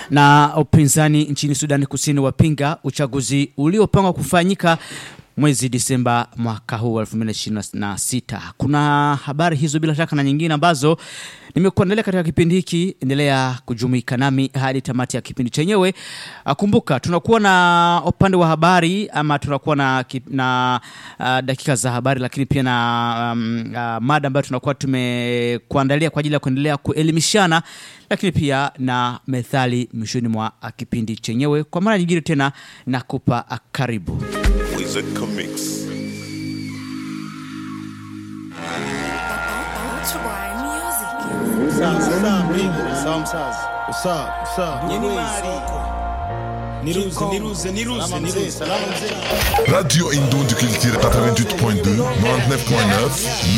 Na upinzani nchini Sudani Kusini wapinga uchaguzi uliopangwa kufanyika mwezi Disemba mwaka huu 2026. Kuna habari hizo bila shaka na nyingine ambazo nimekuandalia katika kipindi hiki. Endelea kujumuika nami hadi tamati ya kipindi chenyewe. Ah, Kumbuka tunakuwa na upande wa habari ama tunakuwa na, ki- na uh, dakika za habari, lakini pia na um, uh, mada ambayo tunakuwa tumekuandalia kwa ajili ya kuendelea kuelimishana, lakini pia na methali mwishoni mwa ah, kipindi chenyewe. Kwa mara nyingine tena nakupa ah, karibu. Wizard Comics. Ultra music. Niruze, niruze, niruze, niruze. Radio Indon du Culture 88.2, 99.9,